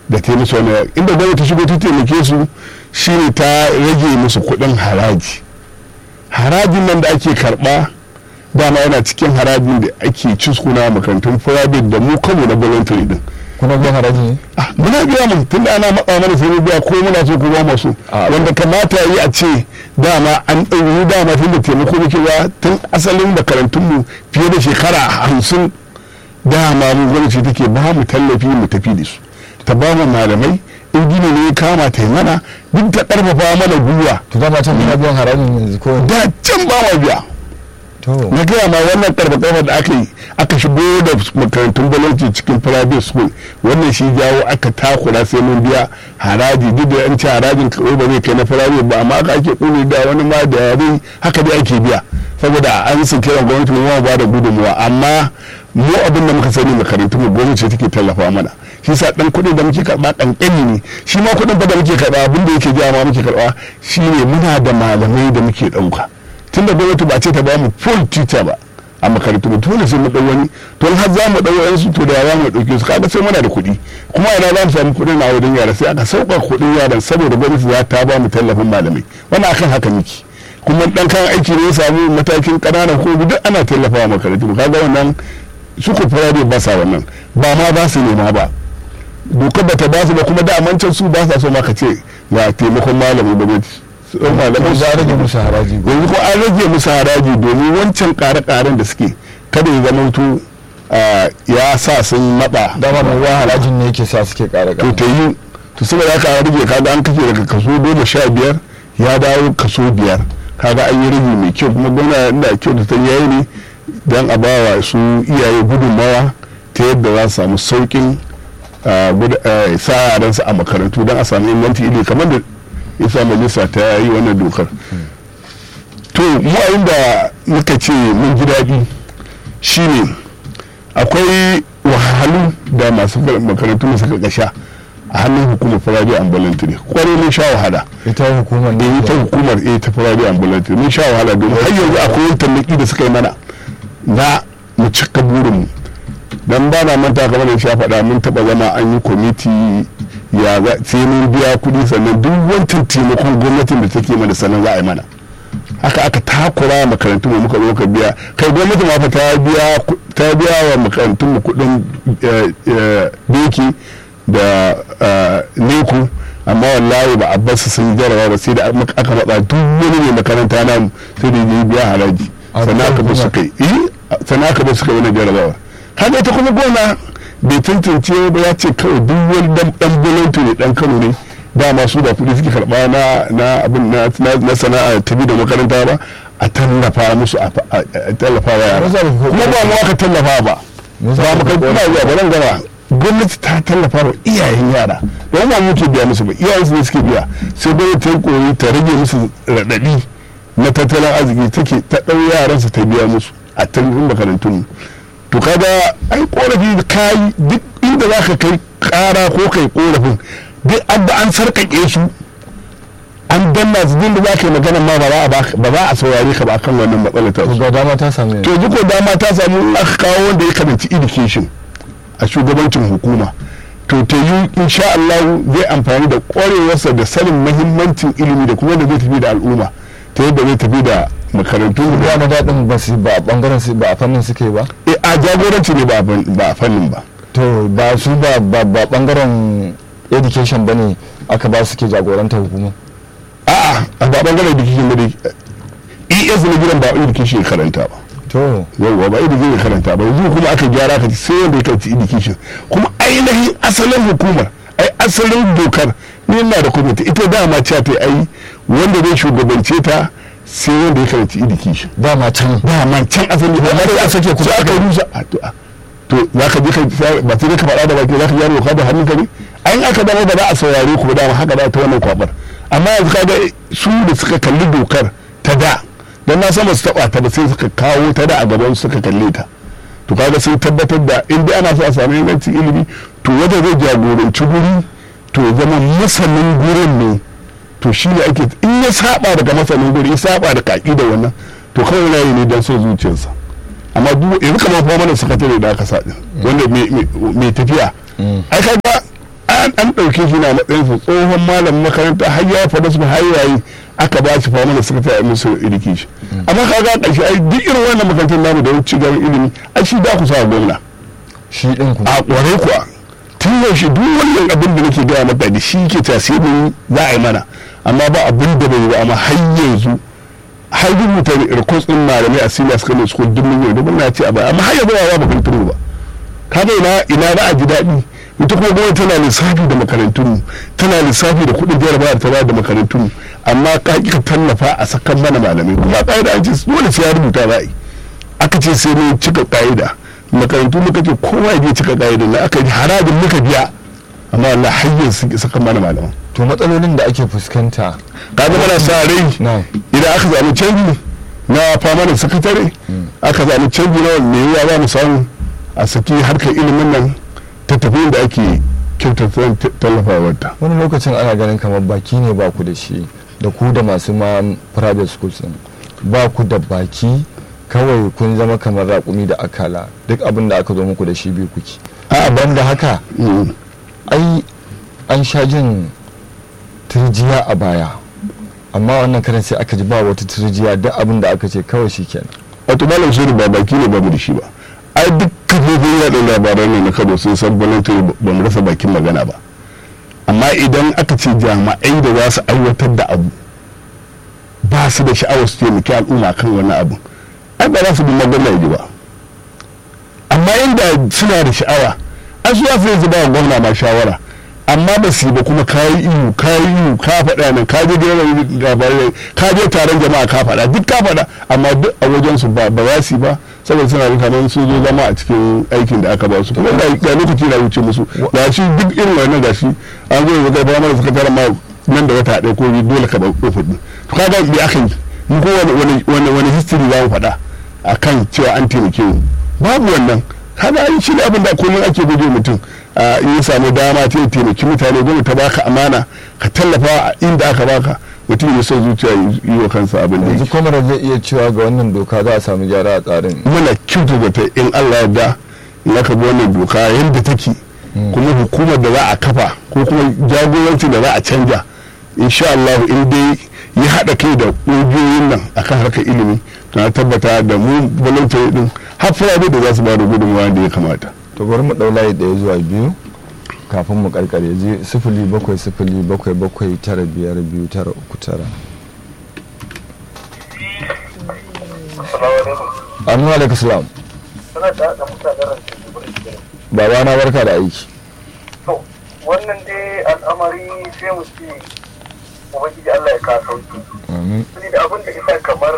da ta yi musu wani inda gwamnati ta shigo ta taimake su shine ta rage musu kuɗin haraji harajin nan da ake karɓa dama yana cikin harajin da ake ciskuna makarantun private da mu kanmu na voluntary din kuna biyan haraji ne Ah, muna biya mu tun da ana matsa mana sai mu biya ko muna so ko ba mu so Ah, wanda kamata yi a ce dama an ɗauki dama tun da taimako muke ba tun asalin makarantun mu fiye da shekara hamsin dama mu gwamnati take ba mu tallafi mu tafi da su ta ba mu malamai in gini ne ya kama ta yi mana duk ta ƙarfafa mana gwiwa to dama can kuna biyan harajin yanzu ko da can ba ma biya to na gaya ma wannan karfa da aka yi aka shigo da makarantun gwamnati cikin private school wannan shi jawo aka takura sai mun biya haraji duk da an ce harajin kawai ba zai kai na private ba amma aka ake kuni da wani ma da yare haka dai ake biya saboda an sun kira gwamnati mu ba da gudunmuwa amma mu abin da muka sani makarantun mu gwamnati take tallafa mana shi sa dan kuɗin da muke karɓa kankani ne shi ma kuɗin ba da muke karɓa abin da yake jawo ma muke karɓa shine muna da malamai da muke ɗauka tun da gwamnati ba ce ta ba mu full teacher ba a makarantu ba dole sai mu dau wani to har za mu dau wani su to da za mu dauke su kaga sai muna da kuɗi kuma ina za mu samu kuɗin a wajen yara sai aka sauka kuɗin yaran saboda gwamnati za ta ba mu tallafin malamai wannan akan haka miki kuma dan kan aiki ne ya samu matakin ƙananan ko duk ana tallafawa makarantu kaga wannan su ko private ba sa wannan ba ma ba su nema ba dokar ba ta ba su ba kuma da amancan su ba sa so ma ka ce ga taimakon malamin gwamnati su ɗau malaman za a rage musu haraji ko yanzu ko an rage musu haraji domin wancan ƙare-ƙaren da suke kada ya zama to ya sa sun maɓa dama mai ruwa harajin ne yake sa suke ƙara to ƙara ta yi to saboda haka an rage kaga an kashe daga kaso goma sha biyar ya dawo kaso biyar kaga an yi rage mai kyau kuma gwamna inda kyau da ta yayi ne don a bawa su iyaye gudunmawa ta yadda za su samu sauƙin ah, gud- ah, sa yaransu a makarantu don a samu inganci ilimi kamar da isa majalisa ta yi wannan dokar to mu a inda muka ce mun ji daɗi shine akwai wahalhalu da masu makarantu da suka kasha a hannun hukumar private ambulance kwarai mun sha wahala ita hukumar da ne ita hukumar eh ta private ambulance mun sha wahala domin har yanzu akwai wani tallaki da suka yi mana na mu cika burinmu dan ba na manta kamar da sha faɗa mun taɓa zama an yi kwamiti ya za sai mun biya kuɗi sannan duk wancan taimakon gwamnatin da take mana sannan za a yi mana haka aka takura makarantu mu muka zo ka biya kai gwamnati ma fa ta biya ku- ta biya wa makarantun mu kuɗin eh, eh, doki da eh, neku amma wallahi ba a bar su sun jarawa ba sai da aka aka matsa duk wani ne makaranta namu sai da ya biya haraji A sannan aka bar su hukumar. kai eh sannan aka bar su kai wani jarabawa kaga ita kuma gona bai tantance ba ya ce kawai duk wani dan dan bolonto ne dan Kano ne dama su da kuɗi suke karɓa na na abin na na- na sana'a tafi da makaranta ba a tallafa musu a fa- a a tallafa wa yara Maza ba ku- kuma ba mu aka tallafa ba Maza ba ba ku- makarantu na zuwa ba nan gaba gwamnati ta tallafa wa iyayen yara don ba muke biya musu ba iyayen su ne suke biya sai gwamnati ta yi koyi ta rage musu raɗaɗi na tattalin arziki take ta ɗau yaransu ta biya musu a tallafin makarantun to kaga ai korafi da kayi duk inda za ka kai kara ko kai korafin duk abba an sarkake su an danna su din da za ka yi magana ma ba za a baka- ba za a saurare ka ba kan wannan matsalar ta to su ga dama ta samu yanzu to yanzu ko dama ta samu in aka kawo wanda ya karanci education a shugabancin hukuma to ta yi insha Allah zai amfani da kwarewarsa da sanin mahimmancin ilimi da kuma da zai tafi da al'umma ta yadda zai tafi da makarantu ruwa na daɗin ba su ba a ɓangaren su ba a fannin suke ba Eh, a jagoranci ne ba a fan- ba a fannin ba to ba su ba ba ba ɓangaren education ba ne aka ba su ke jagoranta hukuma a'a a ba bangaren education ba dai es na gidan ba education ya karanta ba to yawwa ba education ya karanta ba yanzu kuma aka gyara ka sai wanda ya karanci education kuma ainihin asalin hukumar ai asalin dokar ni ina da kwamiti ita dama cewa ta ai wanda zai shugabance ta sai wanda ya karanci education dama can dama can asali ba Amma da aka sake kuma sai aka aka- rusa a to a- to za ka je ka ba sai dai ka faɗa da baki za ka gyara doka da hannun ka ne ai aka dama ba za a saurare ku ba dama haka da ta wannan kwabar amma yanzu kaga su da suka kalli dokar ta da dan na san ba su taba ta ba sai suka kawo ta da a gaban su suka kalle ta to kaga sun tabbatar da in dai ana so a samu ingancin ilimi to wanda zai jagoranci guri to ya zama masanin gurin ne to shi ne ake in ya saba daga masanin guri ya saba da kaki da wannan to kawai yana yi ne don son zuciyarsa amma duk yanzu kamar fa mana sakatare da aka sa din wanda mai- mai mai tafiya ai kaga a an ɗauke shi na matsayin su tsohon malamin makaranta har ya faɗa su har yayi aka ba shi fama da sakatare a ministry of education amma ka ga ƙarshe ai duk irin wannan makarantar namu da wani cigaban ilimi ai shi da ku sa gwamna shi din kuma a ƙware kuwa tun yaushe duk wannan abin da nake gaya maka da shi ke tasirin za a yi mana amma ba abin da bai yi ba amma har yanzu har rubuta rikos ɗin malamai a senior secondary school duk mun yi duk na ce a baya amma har yanzu ba ba makarantar mu ba ka ga ina ina za a ji daɗi ita kuma gwamnati tana lissafi da makarantun mu tana lissafi da kuɗin jarabawa ta bayar da makarantun mu amma ka ƙi ka tallafa a sakan mana malamai kuma ƙa'ida an ce dole sai ya rubuta za a yi aka ce sai mun cika ƙa'ida makarantu muka ce kowa ya cika ƙa'ida na aka yi harajin muka biya amma Allah har yanzu sun ƙi sakan mana malaman to matsalolin da ake fuskanta ka ga mana sa rai na idan aka zaɓi canji na famanin sakatare aka zaɓi canji na wanda ya za mu samu a saki harkar ilimin nan ta tafi da ake kyautata tallafawarta wani lokacin ana ganin kamar baki ne ba ku da shi da ku da masu ma private schools din ba ku da baki kawai kun zama kamar raƙumi da akala duk abin da aka zo muku da shi biyu kuke a ban da haka Mm. ai an sha jin turjiya a baya amma wannan karan sai aka ji ba wata turjiya duk abin da aka ce kawai shi kenan wato malam shirin ba baki ne babu da shi ba ai duk kafofin yaɗa labarai ne na kano sun san voluntary ba mu rasa bakin magana ba amma idan aka ce jami'ai da za su aiwatar da abu ba su da sha'awar su taimaki al'umma kan wani abu ai ba za su bi magana ji ba amma inda suna da sha'awa an su za su yanzu ba wa gwamna ma shawara amma ba su yi ba kuma kayi iyu kayi iyu ka faɗa nan ka je gidan labarai ka je taron jama'a ka faɗa duk ka faɗa amma duk a wajen su ba ba za su yi ba saboda suna da kamar sun zo zama a cikin aikin da aka ba su kuma da ga lokaci na wuce musu ga shi duk irin wannan ga shi an zo ga ba mana suka tara ma nan da wata ɗaya ko biyu dole ka ɗauko kuɗi to kaga me aka yi mu ko wani wani wani history za mu faɗa akan cewa an taimake mu babu wannan kaga an shi ne abin da komai ake guje mutum a in ya samu dama ta taimaki mutane gwamnati ta baka amana ka tallafa a inda aka baka mutum ya son zuciya yi wa kansa abin da yanzu yake kwamar zai iya cewa ga wannan doka za a samu gyara a tsarin muna kyauta da ta in Allah ya da in aka bi wannan doka yadda take kuma hukumar da za a kafa ko kuma jagoranci da za a canja insha Allah in dai ya haɗa kai da ƙungiyoyin nan akan harkar ilimi to na tabbata da mu voluntary din har fulani da za su ba da gudunmawa da ya kamata to bari mu ɗau layi ɗaya zuwa biyu kafin mu karkare je sifili bakwai sifili bakwai bakwai tara biyar biyu tara uku tara Amin wa alaikum salam. suna da da mutanen rance su bari su Baba na barka da aiki. to wannan dai al'amari sai mu ce ubangiji Allah ya ka sauki Amin. sai da abin da isa kamar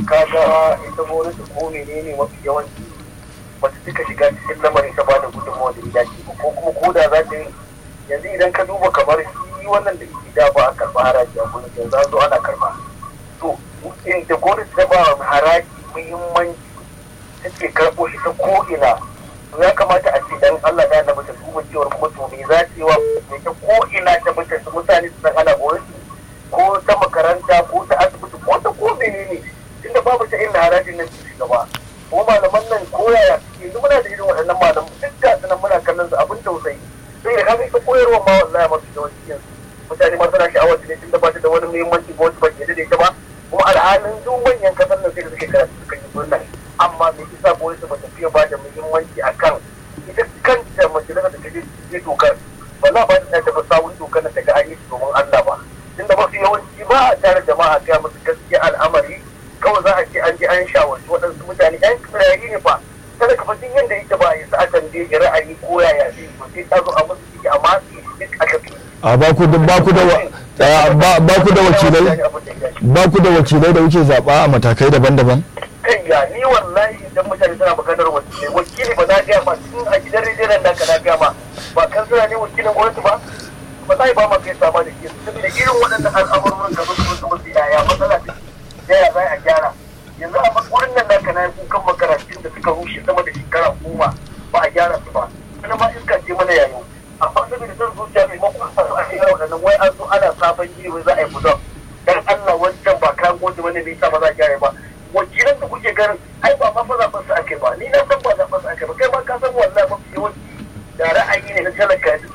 kaga ita gwamnati ko menene mafi yawanci ba ta cika shiga cikin lamarin ta bada gudunmawa da ya dace ba ko kuma ko da za ta yi yanzu idan ka duba kamar shi wannan da ke da ba a karɓa haraji a gwamnati yanzu an zo ana karɓa to in da gwamnati ta ba haraji muhimmanci take karɓo shi ta ko'ina to ya kamata a ce dan Allah da na ta duba cewar kuma to me za ta yi wa me ta ko'ina ta mutu su mutane su san ana gwamnati ko ta makaranta ko ta asibiti ko ta ko menene tunda babu ta inda harajin nan su shiga ba ko malaman nan ko yaya yanzu muna da irin waɗannan malaman duk ga su nan muna kallon su abin tausayi sai da kaga ita koyarwa ma wallahi masu yawanci yanzu mutane ma suna sha'awar ta ne tunda ba ta da wani muhimmanci ba wata ba ke da ita ba kuma alhalin duk manyan kasar nan sai da suke karatu suka yi murna amma me yasa gwamnati ba ta fiye ba da muhimmanci akan ita kanta majalisar da ta je je dokar ba za ba ta tafi sawun dokar da ta ga an yi shi domin Allah ba tunda mafi yawanci ba a tare jama'a ga musu gaskiya al'amari kawai za a ce an je an shawarci waɗansu mutane yan kirari ne fa kada ka fasin yadda yake ba ya sa a tambaye ra'ayi ko yaya zai yi ba sai ta zo a musu ciki amma su yi duk a tafi A ba ku da ba ku da wa- eh, ba ba ku da wakilai ba ku da wakilai da kuke zaba a matakai daban-daban. kai ya ni wallahi idan mutane suna maganar wakili wakili ba na gaya ma tun a gidan rediyon da ka na gaya ma ba kan suna ne wakilin gwamnati ba ba za ba ma kai sama da ke saboda irin waɗannan al'amuran da su su wasu yaya matsala ta da ya za a gyara yanzu a wurin nan naka na kukan makarantun da suka rushe sama da shekara goma ba a gyara su ba wani ma iska ce mana yayo amma saboda son zuciya maimakon a su a shekara waɗannan wai an zo ana sabon gini wai za a yi budon dan Allah wancan ba kayan gwamnati wani bai sa ba za a gyara ba wakilan da kuke ganin ai ba ma fa zaɓen su ake ba ni na san ba zaɓen su ake ba kai ma ka san wallahi mafi yawanci da ra'ayi ne na talaka yanzu dan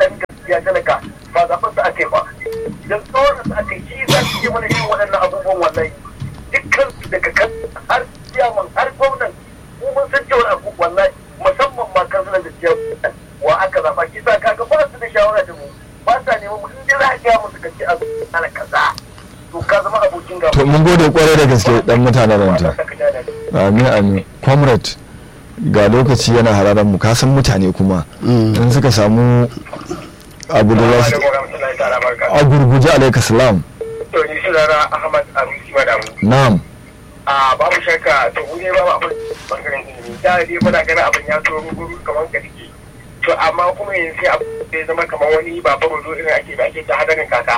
gaskiya talaka ba zaɓen su ake ba idan tsoron su ake shi za su yi mana irin waɗannan abubuwan wallahi dukkan su daga kan har ciyaman har gwamnan mu mun san cewa abu wallahi musamman ma kansulan da ciyaman wa aka zaɓa kisa kaga ba su da shawara da mu ba sa neman mu in dai za a gaya musu kace a ana kaza to ka zama abokin gaba to mun gode kwarai da gaske dan mutanen ranta amin amin comrade ga lokaci yana hararan mu kasan mutane kuma in suka samu abu da za su a gurguje alaika salam to ni sunana Ahmad Arusi Madamu na'am a babu shakka to mu ne babu abin bangaren ilimi da dai muna ganin abin ya so ruguru kamar ka dike to amma kuma yanzu sai abu ya zama kamar wani babu rodo irin ake da ake ta hadarin kaka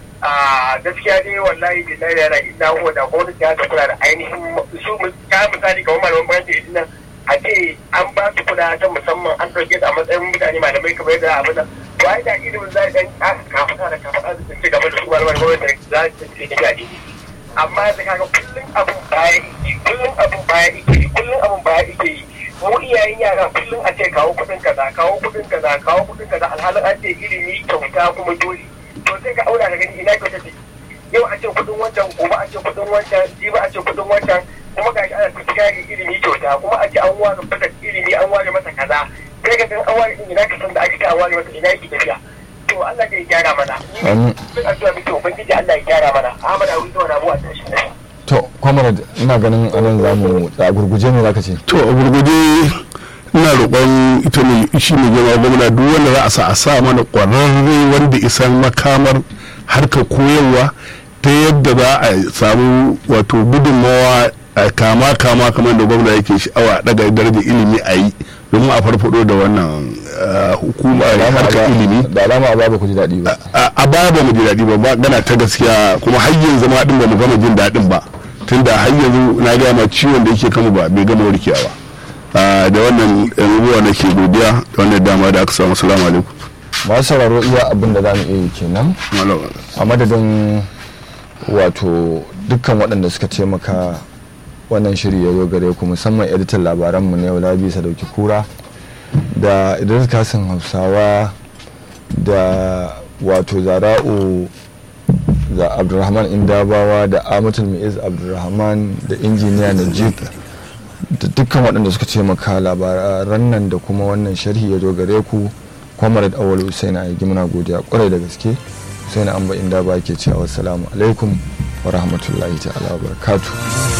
a gaskiya dai wallahi billahi yana ina huwa da gwamnati ta ta kula da ainihin su ka misali kamar malaman bayan da nan a ce an ba su kula ta musamman an ɗauke da a matsayin mutane malamai kamar yadda abin nan to ai da ilimin zai dan kafaɗa da kafaɗa da ci gaba da su malaman gwamnati za su ce da gaji amma da kaga kullum abin baya ike kullum abin baya ike kullum abin baya ike yi mu iyayen yara kullum a ce kawo kuɗin kaza kawo kuɗin kaza kawo kuɗin kaza alhalin an ce ilimi kyauta kuma dole to sai ka auna ka gani ina kyauta ce yau a ce kuɗin wancan gobe a ce kuɗin wancan jibi a ce kuɗin wancan kuma ga shi ana tafiya ilimi kyauta kuma a ce an ware masa ilimi an ware masa kaza kai ka san an ware ina ka san da aka ce an ware masa ina yake tafiya to Allah ya gyara mana Amin. ni addu'a muke ubangiji Allah ya gyara mana Ahmad Awi to na mu a tashi ne to comrade ina ganin anan zamu a gurguje ne zaka ce to a gurguje ina roƙon ita ne shi ne gama gwamna duk wanda za a sa a sa mana ƙwararre wanda isan makamar harkar koyarwa ta yadda za a samu wato gudunmawa a kama kama kamar da gwamna yake sha'awa daga darajar ilimi a yi domin a farfado da wannan uh, hukuma harkar ilimi da alama a ba ku ji daɗi ba a a baya ba mu ji daɗi ba ba gana ta gaskiya kuma har yanzu ma din ba mu gama jin daɗin ba tunda har yanzu na gaya ma ciwon da yake kama ba bai gama warkewa ba Ah, da wannan ruwa na ke godiya da wannan dama da aka samu salamu alaikum masu sauraro iya abin da za mu iya yi kenan Malam. a madadin wato dukkan waɗanda suka taimaka wannan shiri ya zo gare ku musamman editan labaranmu na yau labi sadauki kura da idris kasin hausawa da wato zara'u da abdulrahman indabawa da amatul mu'iz abdulrahman da injiniya najib da dukkan waɗanda suka taimaka labaran nan da kuma wannan sharhi ya zo gare ku comrade awal hussein a yi muna godiya kwarai da gaske hussein amba inda ba ke cewa wassalamu alaikum wa rahmatullahi ta'ala wa barakatuh